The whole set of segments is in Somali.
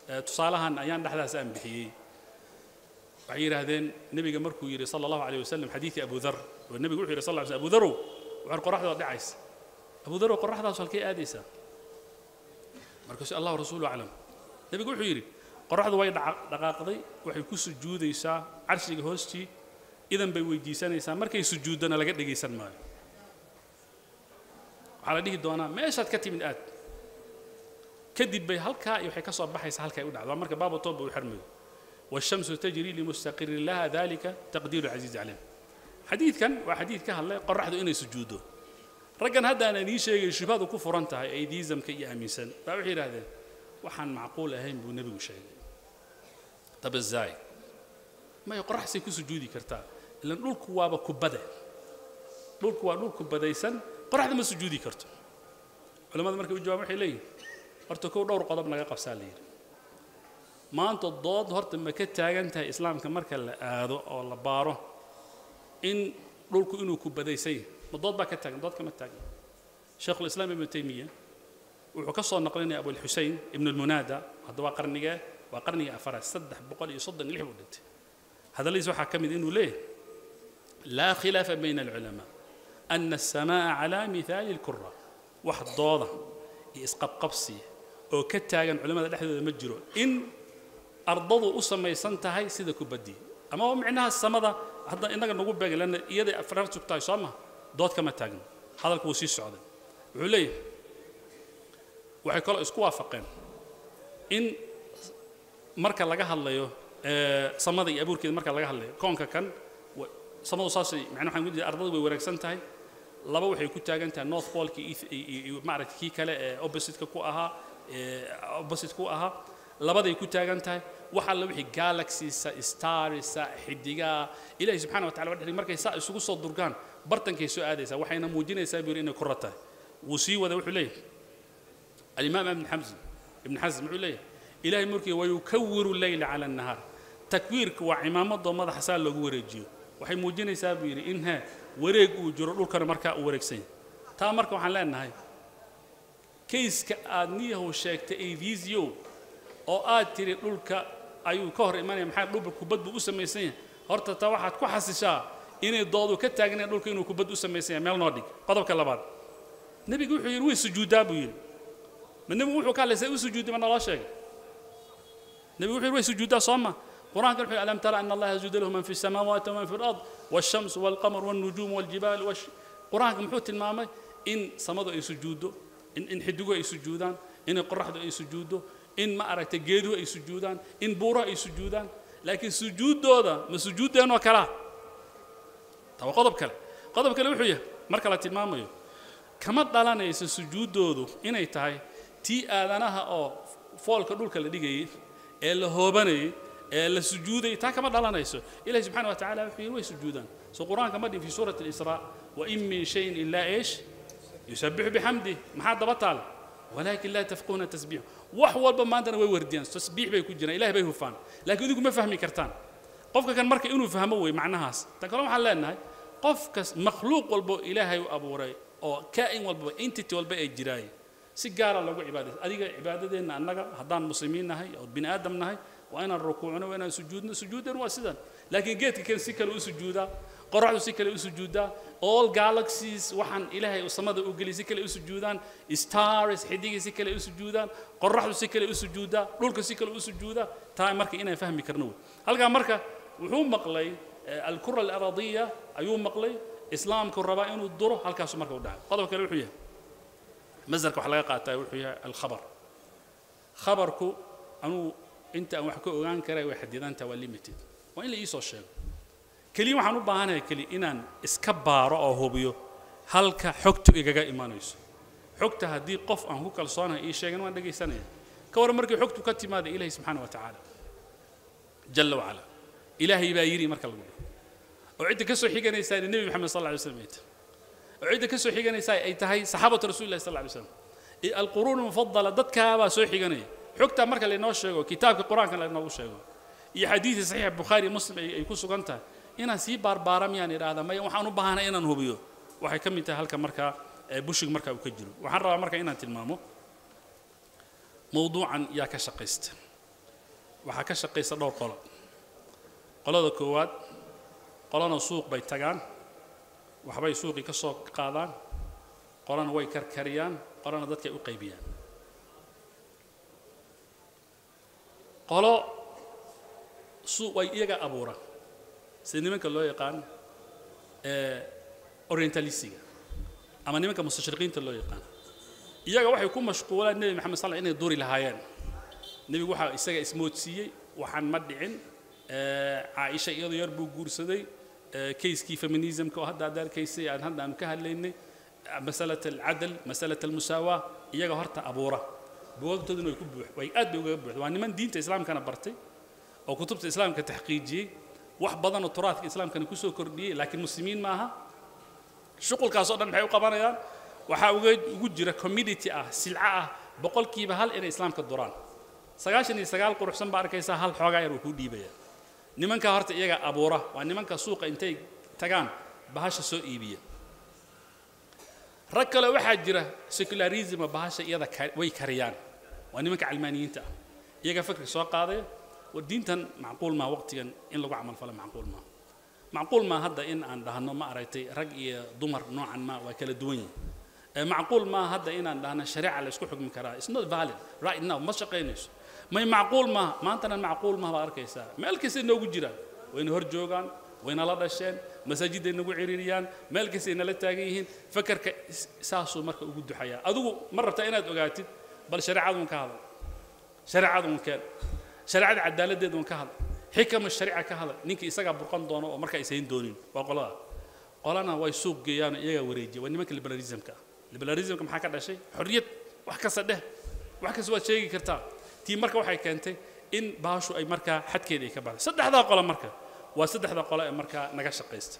tusaalahan ayaan dhexdaas aan bixiyey waxay yidhaahdeen nebiga markuu yidhi sala allahu alayh wasalam xadiidii abu dar oo nebigu wuxuu yidhi sal lla slam abu darow waxaan qoraxdooda dhacaysa abu darow qoraxdaas halkay aadaysaa markaasuu allahu rasuulu aclam nebigu wuxuu yidhi qoraxdu way dhaqaaqday waxay ku sujuudaysaa carshiga hoostii idan bay weydiisanaysaa markay sujuuddana laga dhegaysan maayo waxaa la dhihi doonaa meeshaad ka timid aad kadib bay halkaa iyo waxay ka soo baxaysaa halkay u dhacdo waa marka baaba tooba uu xirmayo والشمس تجري لمستقر لها ذلك تقدير العزيز عليم حديث كان وحديث كهلا قرحدو إني سجوده رجل هذا أنا نيجي شيء شباب كفر أنت أيديزم كي أميسن بعير هذا وحن معقول أهم بنبي وشيء طب إزاي ما يقرح سيكو سجودي كرتا لأن نقول كوابا كبدة نقول كوابا نقول كبدة يسن قرح ما سجودي كرتا علماء مركب الجواب وحي لي أرتكو دور قضب نجا قفصال ليه maanta dood horta ma ka taagan tahay islaamka marka la aado oo la baaro in dhulku inuu ku badaysay ma dood baa ka taagan dood kama taagan sheekhulislaam ibnu taymiya wuxuu ka soo naqlinaya abulxusein ibnu lmunaada hadda waa qarnigee waa qarnigii afaraad saddex boqol iyo soddon lix buu dhintay hadalladiis waxaa ka mid inuu leeyahay laa khilaafa bayna alculamaa ana asamaa calaa mithaali lkura wax dooda iyo isqabqabsiya oo ka taagan culimmada dhexdooda ma jiro in ardadu u samaysan tahay sida kubaddii ama waa micnaha samada hadda innaga nagu beegan lanna iyaday afraar sugtahay soo maha dood kama taagno hadalku wuu sii socday wuxuu leeyahay waxay kaloo isku waafaqeen in marka laga hadlayo samada iyo abuurkeeda marka laga hadlayo koonka kan samadu saasay macnaa waxaan ku ardadu way wanaagsan tahay laba waxay ku taagan tahay north polka iyo maaragta kii kale ee opposite-ka ku ahaa opposite ku ahaa labaday ku taagan tahay wax alla wixii galaxiesa starisa xidigaa ilaahi subxana wa tacala waa dhexday markay saa isugu soo durgaan bartankay soo aadaysaa waxayna muujinaysaa buu yidhi inay kura tahay wuu sii wada wuxuu leeyahay alimaam ibn xamzin ibn xasm wuxuu leeyahay ilaahay markii wayukawiru leyla cala annahaar takwiirka waa cimaamadoo madaxa saa loogu wareejiyo waxay muujinaysaa buu yidhi in he wareeg uu jiro dhulkana markaa uu wareegsan yahay taa marka waxaan leenahay kayska aad niyahow sheegtay avisiow oo aad tiri dhulka ayuu ka hor imanaya maxaa dhulka kubad buu u samaysan yahay horta taa waxaad ku xasishaa inay doodu ka taagnayn dhulka inuu kubad u samaysan yahay meel noo dhig qodobka labaad nebigu wuxuu yidhi way sujuuddaa buu yidhi ma nebigu wuxuu ka hadlaysay u sujuudday ma naloo sheegay nebigu wuxuu yidhi way sujuuddaa soo ma قرآن قال ألم ترى أن الله يسجد له من في السماوات ومن في الأرض والشمس والقمر والنجوم والجبال والش... قرآن محوت المامة إن صمدوا أي سجوده إن إن حدقوا أي سجودان إن قرحدوا أي سجوده إن ما أردت جيدوا أي سجودان إن بورا أي سجودان لكن سجود دودا ما سجود دين وكلا طب قضب كلا قضب كلا وحية مركلة المامة كما دلنا يس سجود دودو إن أي تاي تي آذانها أو فول كدول كلا ديجي اللي هو بني la sujuuday taa kama dhalanayso ilahi subxana wa tacala wuxuu yidhi way sujuudaan so qur-aanka ma dhin fi suurati اlisraa wain min shayin ilaa eesh yusabixu bixamdih maxaa daba taal walaakin laa tafquuna tasbiix wax walba maantana way wardiyaan tasbiix bay ku jiraan ilahi bay hufaan laakiin idinku ma fahmi kartaan qofka kan marka inuu fahmo wey macnahaas tan kale waxaan leenahay qofkas makhluuq walbo ilaahay u abuuray oo kaa'in walbaba entity walba ay jiraaye si gaara loogu cibaadaysa adiga cibaadadeenna annaga haddaan muslimiin nahay oo bini aadam nahay waa inaan rukuucno waa inaan sujuudno sujuudan waa sidan laakiin geedka kan si kale u sujuudaa qoraxdu si kale u sujuudaa all galaxies waxaan ilaahay samada u geliyay si kale u sujuudaan stars xidigii si kale u sujuudaan qoraxdu si kale u sujuudaa dhulka si kale u sujuudaa taa marka inaan fahmi karno wey halkaa marka wuxuu maqlay alkura alaradiya ayuu maqlay islaamku rabaa inuu duro halkaasu marka u dhacay qodob kale wuxuu yahay masdarka wax laga qaataa wuxuu yahay alkhabar khabarku anuu inta aan wax ka ogaan karay way xadidantaha waa limited waa in la iisoo sheego keliya waxaan u baahanahay keliya inaan iska baaro oo hubiyo halka xogtu igaga imanayso xogta haddii qof aan ku kalsoonahay ii sheegan waan dhegaysanaya ka waran markii xogtu ka timaada ilaahi subxaana wa tacaala jalla wacala ilaahay baa yidhi marka lagu dhaho oo cidda ka soo xiganaysaa nebi maxamed sal alla alay slam ay tahay oo cidda ka soo xiganaysaa ay tahay saxaabatu rasulillahi sal alla alay slam alquruun mufadala dadkaabaa soo xiganaya xogtaa marka laynoo sheego kitaabka qur-aanka laynoogu sheego iyo xadiidii saxiixa bukhaari muslim ay ku sugan tahay inaan sii baarbaara miyaan idhaahdaa maya waxaan u baahanay inaan hubiyo waxay ka mid tahay halka markaa bushiga markaa uu ka jiro waxaan rabaa marka inaan tilmaamo mowduucan yaa ka shaqaysta waxaa ka shaqaysa dhowr qolo qolada koowaad qolana suuq bay tagaan waxbay suuqii ka soo qaadaan qolana way karkariyaan qolana dadkay u qaybiyaan qolo suuq way iyaga abuura sida nimanka loo yaqaan orientalisiga ama nimanka mustashriqiinta loo yaqaan iyaga waxay ku mashquulaan nebi maxamed sal inay duri lahaayeen nebigu waxaa isaga ismoodsiiyey waxaan ma dhicin caaisha iyadoo yar buu guursaday kayskii feminismka oo hadda aad arkaysay aan hadda aanu ka hadlaynay masalat alcadal masalat almusaawaa iyaga horta abuura buwagtooduna way ku buux way aad bay ugaga buuxda waa niman diinta islaamkana bartay oo kutubta islaamka taxqiijiyey wax badanoo turaadka islaamkana kusoo kordhiyey laakiin muslimiin maaha shuqulkaasoo dhan maxay u qabanayaan waxaa uga ugu jira community ah silca ah boqolkiiba hal inay islaamka duraan sagaashan iyo sagaal quruxsan baa arkaysaa hal xoogaa yar uu kuu dhiibaya nimanka horta iyaga abuura waa nimanka suuqa intay tagaan bahasha soo iibiya rag kale waxaa jira secularisma bahasha iyada way kariyaan waa nimanka calmaaniyiinta ah iyaga fikri soo qaadaya war diintan macquul maa waqtigan in lagu camalfalo macquul maa macquul maa hadda in aan dhahno ma aragtay rag iyo dumar noocan ma waa kala duwan yihin macquul maa hadda inaan dhahno shareeca la isku xukmi karaa it's not valid right now ma shaqaynayso may macquul maaha maantana macquul maaha baad arkaysaa meel kastay noogu jiraan wayna hor joogaan wayna la dhasheen masaajiday nagu ciriiriyaan meel kastay nala taagan yihiin fakarka saasuu marka ugu duxayaa adigu ma rabtaa inaad ogaatid bal shareecadun ka hadal shareecadun keen shareecada cadaaladdeedun ka hadal xikama shariica ka hadal ninkii isagaa burqan doono oo marka aysayn doonin waa qolada qolana way suuq geeyaan iyagaa wareejiya waa nimanka liberalismka ah liberalismka maxaa ka dhashay xorriyad wax kasta dheh wax kasta waad sheegi kartaa tii marka waxay keentay in baashu ay markaa xadkeeda ay ka baxday saddexdaa qole marka waa saddexda qole ee markaa naga shaqaysta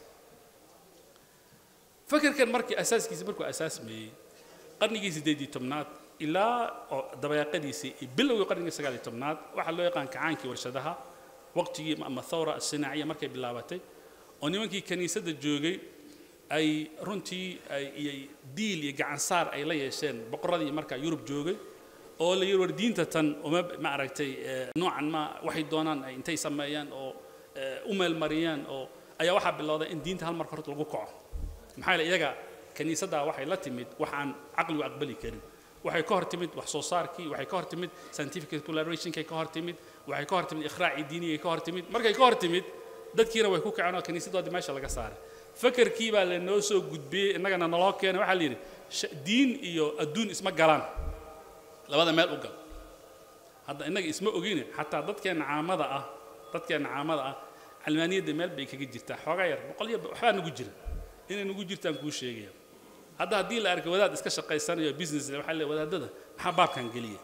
fakarkan markii asaaskiisa markuu asaasmeeyey qarnigii siddeedii tobnaad ilaa oo dabayaaqadiisii iyo bilowgii qarnigii sagaal iyo tobnaad waxaa loo yaqaan kacaankii warshadaha waqtigii ama thawra asinaaciya markay bilaabatay oo nimankii kiniisadda joogay ay runtii iyo diil iyo gacansaar ay la yeesheen boqoradii markaa yurub joogay oo la yidhi war diinta tan uma ma aragtay noocan ma waxay doonaan ay intay sameeyaan oo u meelmariyaan oo ayaa waxaa bilowday in diinta hal marka horta lagu kaco maxaa yeele iyaga kiniisaddaa waxay la timid wax aan caqligu aqbali karin waxay ka hor timid wax soo saarkii waxay ka hor timid scientific explorationkay ka hor timid waxay ka hor timid ikhraaci diinigay ka hor timid markay ka hor timid dadkiina way ku kaceen oo kiniisadoodii meesha laga saaray fakarkii baa lanoo soo gudbiyey innagana naloo keenay waxaa la yidhi diin iyo adduun isma galaan labada meel u gal hadda innaga isma ogine xataa dadkeenna caamada ah dadkeenna caamada ah calmaaniyadda meel bay kaga jirtaa xoogaa yar boqol iyo waxbaa nagu jira inay nagu jirtaan kuu sheegaya hadda haddii la arkay wadaad iska shaqaysanayo business waxaa le wadaadada maxaa baabkan geliya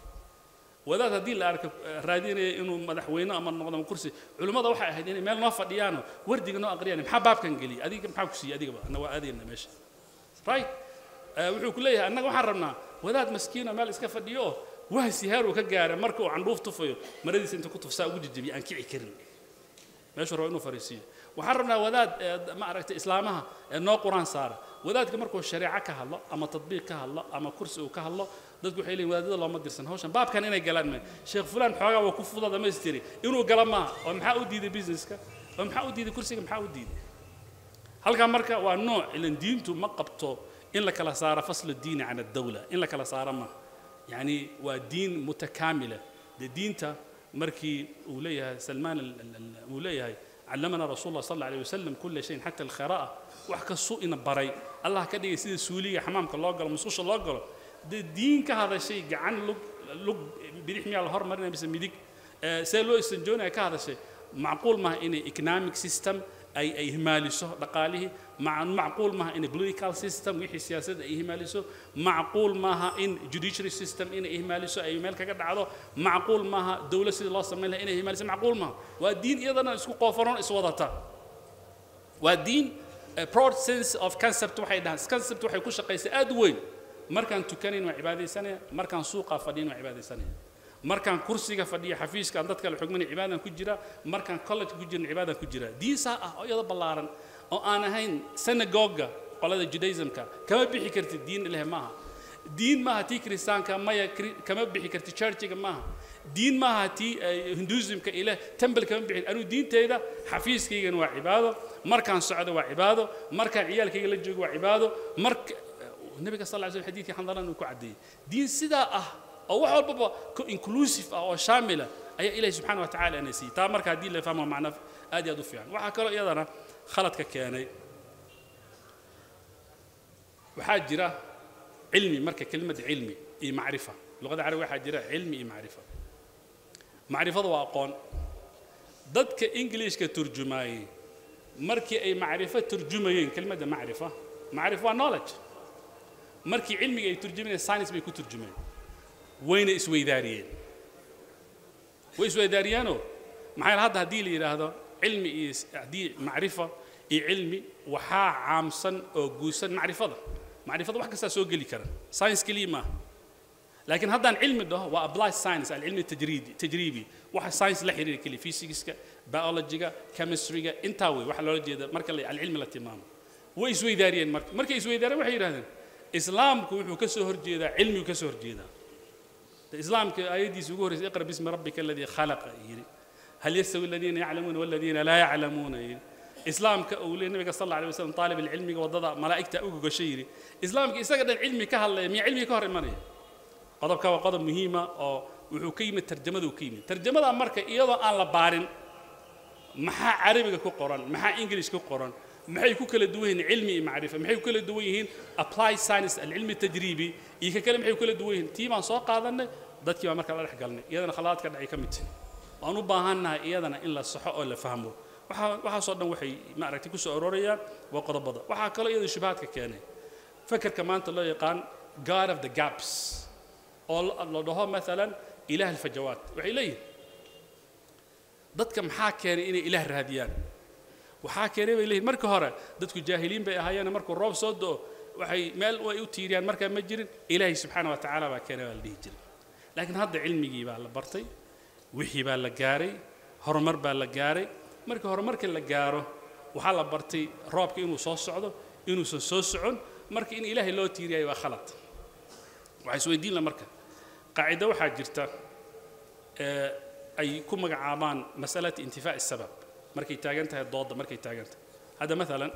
wadaad haddii la arko raadinaya inuu madaxweyne ama noqdo ama kursi culimmada waxay ahayd inay meel noo fadhiyaano wardiga noo aqriyaan maxaa baabkan geliya adiga maxaa ku siiyey adigaba anna waa aadayna meesha right wuxuu ku leeyahay annaga waxaan rabnaa wadaad maskiino meel iska fadhiyo oo wahsi heer uu ka gaara marka uu candhuuf tufayo maradiisa inta ku tufsaa ugu jejebiya aan kici karin meeshuu rabo inuu fariisiiyo waxaan rabnaa wadaad ma aragtay islaamaha noo quraan saara wadaadka markuu shareeco ka hadlo ama tadbiiq ka hadlo ama kursi uu ka hadlo dadku waxay leeyihin wadaadada looma dirsan hawshan baabkan inay galaan ma sheekh fulaan xoogaa waa ku fuda dhamaystiri inuu gala maaha oo maxaa u diiday businesska oo maxaa u diiday kursiga maxaa u diiday halkaa marka waa nooc ilan diintu ma qabto in la kala saaro faslu diini can addawla in la kala saaro maaha yacni waa diin mutakaamila dee diinta markii uu leeyahay salmaan uu leeyahay علمنا رسول الله صلى الله عليه وسلم كل شيء حتى القراءة وحكسو إن بري الله كده يصير سولية حمامك الله قال مسوش الله قال ده دين كهذا شيء عن لق لق بيرحمي على الهر مرنا بس ميديك سيلو استنجونا كهذا شيء معقول ما إن economic system أي أي هماليسو دقاله مع معقول ما إن political system وحي سياسة أي هماليسو معقول ما إن judiciary system إن إهماليسو أي مالك كده عضو معقول ما دولة سيد الله سميلها إن إهماليسو معقول ما والدين أيضا اسكو قوفرون اسودتا والدين broad sense of concept waxay dhahaan concept waxay ku shaqaysay aad weyn markaan tukanayn waa cibaadaysanaya markaan suuqa fadhiyin waa cibaadaysanaya markaan kursiga fadhiya xafiiska aan dadka la xugmanay cibaadan ku jira markaan college ku jirin cibaadan ku jira diisaa ah oo iyada ballaaran oo aan ahayn synagoga qolada judaismka kama bixi kartid diin ilaahi maaha diin maaha tii kiristaanka maya kama bixi karti churchiga maaha diin maaha tii hinduismka ile temple kama bixin anuu diinteyda xafiiskaygana waa cibaado markaan socdo waa cibaado markaan ciyaalkayga la joogo waa cibaado marka nabiga sal lla slam xadiidkii xandalan uu ku caddeeyey diin sidaa ah oo wax walbaba inclusive ah oo shaamila ayaa ilahi subxana wa tacala ana siiyey taa marka haddii la fahmo macna aad iyo aad u fiican waxaa kaloo iyadana khaladka keenay waxaa jira cilmi marka kelimada cilmi iyo macrifa luqada carabiga waxaa jira cilmi iyo macrifa macrifada waa aqoon dadka ingiliishka turjumaayey markii ay macrifo turjumayeen kelimada macrifa macrifa waa knowledge markii cilmiga ay turjumayeen science bay ku turjumeen wayna isweydaariyeen way isweydaariyeenoo maxaa yeele hadda haddii la yidhaahdo cilmi iyo haddii macrifa iyo cilmi waxaa caamsan oo guusan macrifada macrifada wax kastaa soo geli kara science keliya maaha laakiin haddaan cilmi dhaho waa applied science alcilmi tajriidi tajriibi waxa science la xiriira keliya physicska biologyga chemistryga intaa wey waxaa loola jeeda marka la alcilmi la tilmaamo way isweydaariyeen marka markay isweydaareen waxay yidhahdeen islaamku wuxuu ka soo horjeedaa cilmigu ka soo horjeedaa islaamka aayaddiisa ugu horreysay iqra bismi rabbika aladii khalaqa yidhi hal yastawi aladiina yaclamuuna waladiina laa yaclamuuna yidhi islaamka uu leeyahay nabiga sal alla alay wasallam taalib alcilmiga waddada malaa'igta uga gashay yidhi islaamka isaga dhan cilmi ka hadlaya miya cilmiga ka hor imanaya qodobka waa qodob muhiima oo wuxuu ka yimid tarjamaduu ka yimid tarjamada marka iyadoo aan la baarin maxaa carabiga ku qoran maxaa english ku qoran maxay ku kala duwan yihiin cilmi iyo macrifa maxay ku kala duwan yihiin applied science alcilmi tajriibi iyo ka kale maxay ku kala duwan yihiin tii baan soo qaadanay dadkii baa marka la dhex galnay iyadana khaladaadka dhacay ka mid waan u baahannahay iyadana in la saxo oo la fahmo waxaa waxaasoo dhan waxay ma aragtay ku soo aroorayaan waa qodobada waxaa kaloo iyada shubahaadka keenay fakerka maanta loo yaqaan god of the gaps oo la dhaho maalan ilaah alfajawaat waxay leeyihin dadka maxaa keenay inay ilaah raadiyaan waxaa keenay bay leeyihin marka hore dadku jaahiliin bay ahaayeen markuu roob soo do waxay meel way u tiiriyaan markaa ma jirin ilaahay subxaana wa tacaala baa keenay baa la dhihi jiray laakiin hadda cilmigii baa la bartay wixii baa la gaaray horumar baa la gaaray marka horumarka la gaaro waxaa la bartay roobka inuu soo socdo inuusan soo socon marka in ilaahay loo tiiriyayo waa khalad waxaa isweydiin la marka qaacido waxaa jirta ay ku magacaabaan masalata intifaa'i sabab markay taagan tahay doodda markay taagan tahay hadda maalan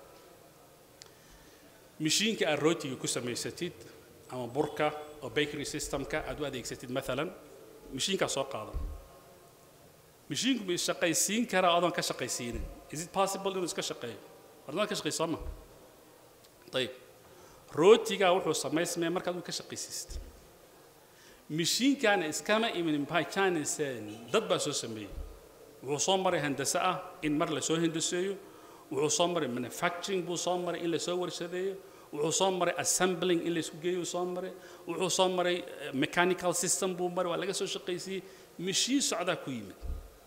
mishiinka aad rootiga ku samaysatid ama burka oo bakery systemka aad u adeegsatid maalan mishiinkaa soo qaada mishiinku ma shaqaysiin karaa adoon ka shaqaysiinin is it possible inuu iska shaqeeyo warnaad ka shaqayso ma ayib rootigaa wuxuu samaysmaya markaad uu ka shaqaysiist mishiinkaana iskama imin by chines dad baa soo sameeyey wuxuu soo maray handase ah in mar la soo hindaseeyo wuxuu soo maray manufacturing buu soo maray in la soo warshadeeyo wuxuu soo maray assembling in la isku geeyo soo maray wuxuu soo maray mechanical system buu maray waa laga soo shaqaysiiyey mishiin socdaa ku yimid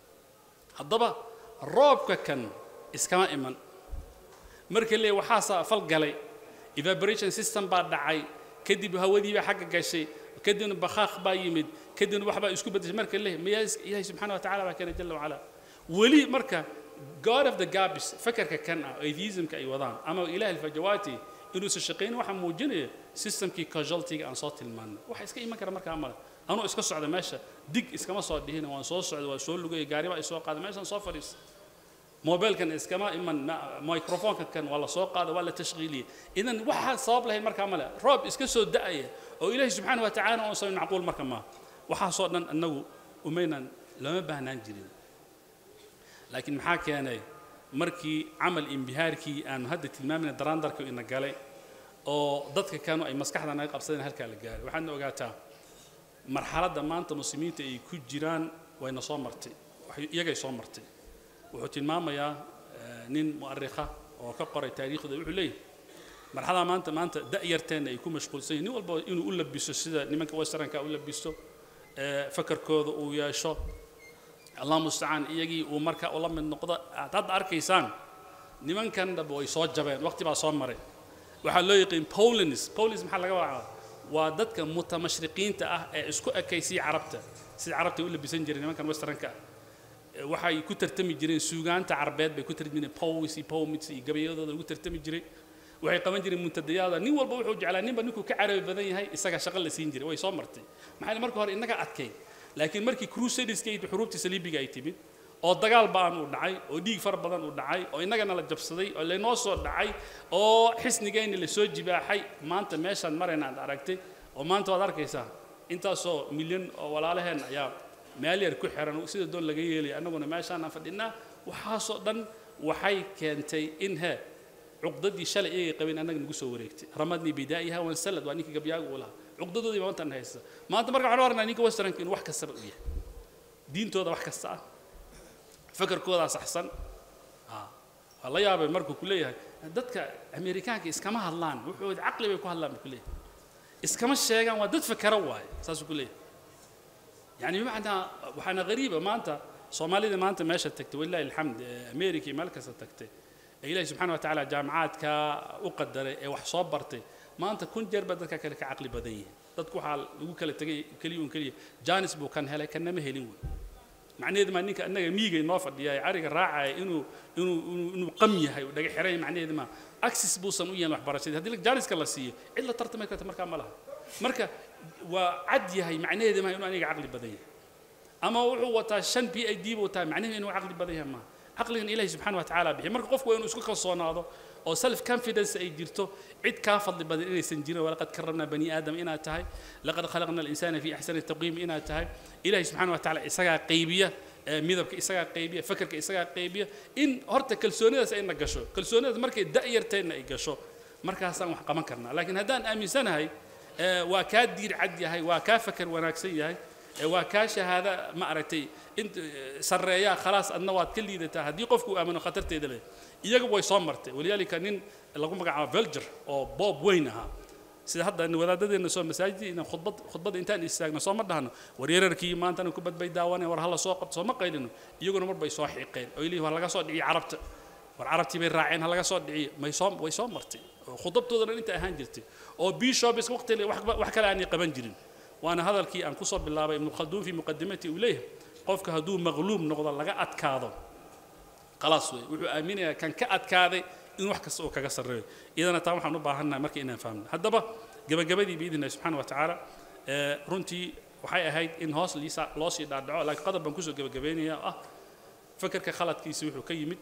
haddaba roobka kan iskama iman marka leeya waxaasaa fal galay evaporation system baa dhacay kadib hawadii baa xagga gashay kadibna bakhaaq baa yimid kadibna waxbaa isku beddeshay marka leeya miyaa ilaahay subxaana wa tacala baa keenay jalla wacala weli marka god of the gabis fakarka kan ah atheismka ay wadaan ama ilaah alfajawaati inuusan shaqayn waxaa muujinaya systemkii casualtyga aan soo tilmaanay waxa iska iman kara markaa male anuu iska socda meesha dig iskama soo dhihina waan soo socda waa soo lugaya gaariba ay soo qaada meeshaan soo fadhiisa mobilkan iskama iman microfonka kan waa la soo qaada waa la tashqiiliyay idan waxaa sabab lahayn markaa male roob iska soo da'aya oo ilaahi subxaana wa tacaala oon samayn macquul marka maaha waxaasoo dhan annagu umaynan lama baahnaan jirin laakiin maxaa keenay markii camal imbihaarkii aanu hadda tilmaamayna daraandarka ina galay oo dadka kanu ay maskaxda naga qabsadeen halkaa la gaaray waxaadna ogaataa marxaladda maanta muslimiinta ay ku jiraan wayna soo martay iyagay soo martay wuxuu tilmaamayaa nin mu'arikha oo ka qoray taariikhda wuxuu leeyahay marxalada maanta maanta da'yarteenna ay ku mashquulsan yihin nin walba inuu u labiso sida nimanka westernka u labisto fakarkooda uu yeesho allah mustacaan iyagii uu marka ula mid noqdo aad hadda arkaysaan nimankan dhab way soo jabeen waqti baa soo maray waxaa loo yaqiin polins polins maxaa laga wacaa waa dadka mutamashriqiinta ah ee isku ekaysiya carabta sida carabta u labisan jireen nimankan westernka ah waxay ku tartami jireen suugaanta carbeed bay ku tartami jireen pows iyo pomits iyo gabayadooda lagu tartami jiray waxay qaban jireen muntadayaada nin walba wuxuu jeclaa ninba ninkuu ka carabi badan yahay isaga shaqo la siin jiray way soo martay maxaa yeele marka hore innaga adkayn laakiin markii crusaderska iyo xuruubtii saliibiga ay timid oo dagaal ba'an uu dhacay oo dhiig fara badan uu dhacay oo innagana la jabsaday oo laynoo soo dhacay oo xisnigeenni la soo jibaaxay maanta meeshaan marayna aad aragtay oo maanta waad arkaysaa intaasoo milyan oo walaalaheen ayaa meel yar ku xiran sida doon laga yeelaya annaguna meeshaanaan fadhinaa waxaasoo dhan waxay keentay in he cuqdadii shalay iyagay qabeen annaga nagu soo wareegtay ramadnii bidaa'iha wansalad waa ninkii gabyaaga uu lahaa cuqdadoodii baa maantan haysta maanta marka waxaan aragnaa ninka westernka inuu wax kastaba u yahay diintooda wax kasta ah fakarkoodaa saxsan waa la yaabay markuu ku leeyahay dadka amerikaanka iskama hadlaan wuxuu caqli bay ku hadlaan buu ku leeyahay iskama sheegaan waa dad fakara waaye saasuu ku leeyahay yani bimacnaa waxaana qariiba maanta soomaalida maanta meesha tagtay walilahi alxamd america iyo meel kasta tagtay ee ilahi subxana wa tacaala jaamacaadka u qadaray ee wax soo bartay maanta kun jeer baa dadka kale ka caqli badan yihiin dadku waxaa lagu kala tegay keliya un keliya janis buu kan helay kannama helin wey macnaheedu maa ninka annaga miigay noo fadhiya ee ariga raacaya inuu inuu inuu inuu qam yahay uu dhaga xiran yahay macnaheedu maa axis buusan u yahin waxbarashadii haddii janiska la siiyo cid la tartamay karta markaa ma laha marka waa cad yahay macnaheedu maa inuu aniga caqli badan yahay ama wuxuu wataa shan b i d buu wataa macnaheedu inuu caqli badan yahay maaha caqligan ilahi subxana wa tacaala bixiy marka qofku waa inuu isku kalsoonaado oo self confidence ay jirto cid kaa fadli badan inaysan jirin walaqad karramnaa bani aadam inaad tahay laqad khalaqna alinsana fi axsani taqwiim inaad tahay ilahi subxana wa tacaala isagaa qaybiya midabka isagaa qaybiya fakarka isagaa qaybiya in horta kalsoonidaas ayna gasho kalsoonidaas markay da'yarteenna ay gasho markaasaan wax qaban karnaa laakiin haddaan aaminsanahay waa kaa diir cad yahay waa kaa fakar wanaagsan yahay waa kaa shahaada ma aragtay in sarreeyaa khalaas adna waad ka liidataa haddii qofku uu aamino khatarteeda leh iyaga way soo martay walidaalika nin lagu magacaabo velger oo boob weyn ahaa sida hadda wadaadadeenna soo masaajidii inaan khudbad khudbadda intaan istaagno soo ma dhahno war yararkii maantana kubad bay daawaneen war hala soo qabto soo ma qaylino iyaguna mar bay soo xiiqeen oo leeyihin war laga soo dhiciyo carabta war carabtii bay raaceen ha laga soo dhiciyo may soo way soo martay khudabtoodana inta ahaan jirtay oo bishops waqti wax kale aanay qaban jirin waana hadalkii aan kusoo bilaabay ibnu khalduun fi muqadimati uu leeyahay qofka hadduu maqluub noqdo laga adkaado khalaas wey wuxuu aaminayaa kan ka adkaaday in wax kasta uu kaga sarreeyo iyadana taa waxaan u baahannahay marka inaan fahamno haddaba gebagabadii biidni illahi subxana wa tacaala runtii waxay ahayd in hoos liisa loo sii dhaadhaco laakiin qodob baan kusoo gebagabaynaya oo ah fakarka khaladkiisa wuxuu ka yimid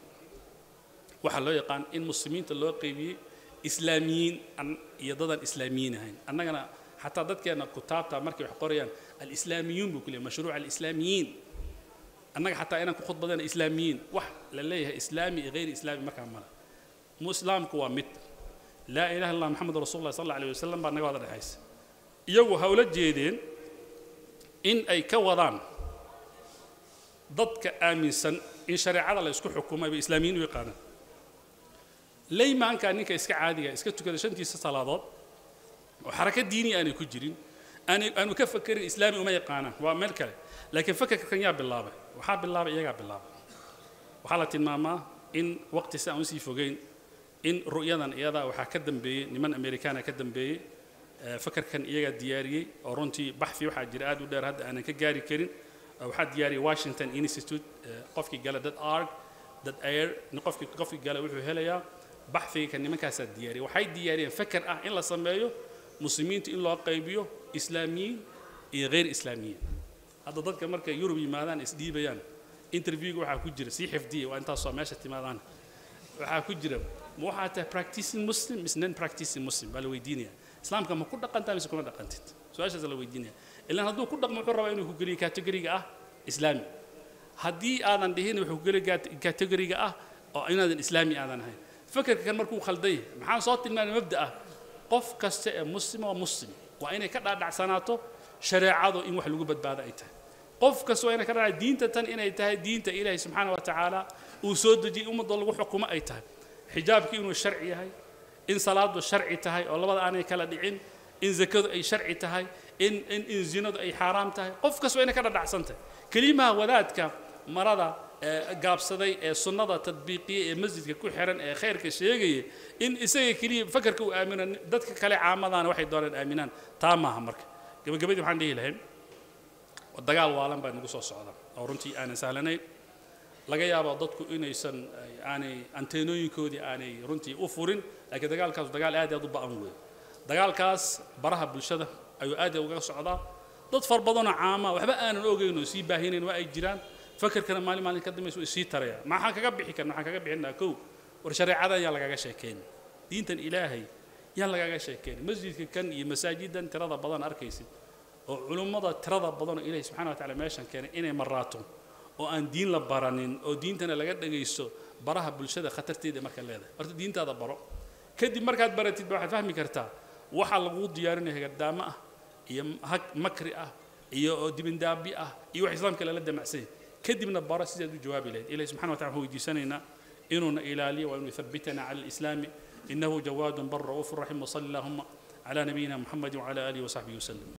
waxaa loo yaqaan in muslimiinta loo qeybiyey islaamiyiin iyo dadaan islaamiyiin ahayn annagana حتى dadkeena kutaabta markay wax qorayaan alislaamiyuun buu ku leeyahay mashruuc alislaamiyiin annaga xataa inaan ku khudbadayna islaamiyiin wax la leeyahay islaami iyo gayri islaami markaa mala mu islaamku waa mid laa ilaha illallah maxamed rasuulullah sal alla alayh wasalam baa naga wada dhexaysa iyagu ha ula jeedeen in ay ka wadaan dadka aaminsan in shareecada la isku xukumay bay islaamiyiin u yaqaanaan laymaanka ninka iska caadiga iska tukada shantiisa salaadood oo xaraka diini aanay ku jirin aanay aanu ka fakerin islaami uma yaqaanaan waa meel kale laakiin fakarka kan yaa bilaabay waxaa bilaabay iyagaa bilaabay waxaa la tilmaamaa in waqti si aan usii fogeyn in ru'yadan iyadaa waxaa ka dambeeyey niman amerikaana ka dambeeyey fakarkan iyagaa diyaariyey oo runtii baxfi waxaa jira aad u dheer hadda aanan ka gaari karin waxaa diyaariyey washington institute qofkii gala dad arg dad air qofkii qofkii gala wuxuu helayaa baxfiga kan nimankaasaa diyaariyey waxay diyaariyeen fakar ah in la sameeyo muslimiinta in loo qaybiyo islaamiyiin iyo hayr islaamiyiin hadda dadka markay yurub yimaadaan isdhiibayaan interviewga waxaa ku jira sii xifdiya waa intaasoo meesha timaadaan waxaa ku jira ma waxaa tahay practicing muslim mise non practicing muslim baa la weydiinaya islaamka ma ku dhaqantaa mise kuma dhaqantid su-aashaas la weydiinaya ilaan hadduu ku dhaqmo wuxuu rabaa inuu ku geliyo categoriga ah islaami haddii aadan dhihin wuxuu ku geliyo categoriga ah oo inaadan islaami aadan ahayn fakarka kan markuu khaldan yahay maxaan soo tilmaamay mabda ah qof kasta ee muslim waa muslim waa inay ka dhaadhacsanaato shareecadu in wax lagu badbaado ay tahay qof kasta waa inay ka dhaadhac diinta tan inay tahay diinta ilaahay subxaana wa tacaala uu soo dejiyey ummadda lagu xukumo ay tahay xijaabki inuu sharci yahay in salaadu sharci tahay oo labada aanay kala dhicin in zakadu ay sharci tahay in in in zinadu ay xaaraam tahay qof kasta waa inay ka dhadhacsan tahay kelimaha wadaadka marada gaabsaday ee sunnada tadbiiqiya ee masjidka ku xiran ee khayrka sheegaya in isaga keliya fakarka uu aamino dadka kale caamadaana waxay doonaan aaminaan taa maaha marka gabagabadii waxaan dhihi lahayn dagaal waalan baa nagu soo socda oo runtii aanan sahlanayn laga yaabo dadku inaysan aanay anteenooyinkoodii aanay runtii u furin laakiin dagaalkaas dagaal aad aad u ba'an weeye dagaalkaas baraha bulshada ayuu aad uga socdaa dad far badanoo caama waxba aanan ogeyn oo sii baahinayn waa ay jiraan fakarkana maalin maalin ka dambaysa way sii tarayaan maxaan kaga bixi karna waxaan kaga bixinaa kow war shareecadan yaa lagaga sheekeyn diintan ilaahay yaan lagaga sheekeyn masjidka kan iyo masaajidan tirada badan arkaysid oo culummada tirada badan oo ilaahay subxana wa tacaala meeshan keenay inay maraato oo aan diin la baranin oo diintana laga dhagaysto baraha bulshada khatarteeda marka leedahay horta diintaada baro kadib markaad baratid ba waxaad fahmi kartaa waxaa lagu diyaarinaya gardaamo ah iyo hag makri ah iyo dibindaabi ah iyo wax islaamka lala damacsanya kadibna baro sidaad u jawaabi lahayd ilahi subxana wa tacala waxaan weydiisanaynaa inuuna ilaaliyo waa inuu yuthabbitana cala alislaami innahu jawaadun bar ra'uufu raxiim wasali allahuma على نبينا محمد وعلى آله وصحبه وسلم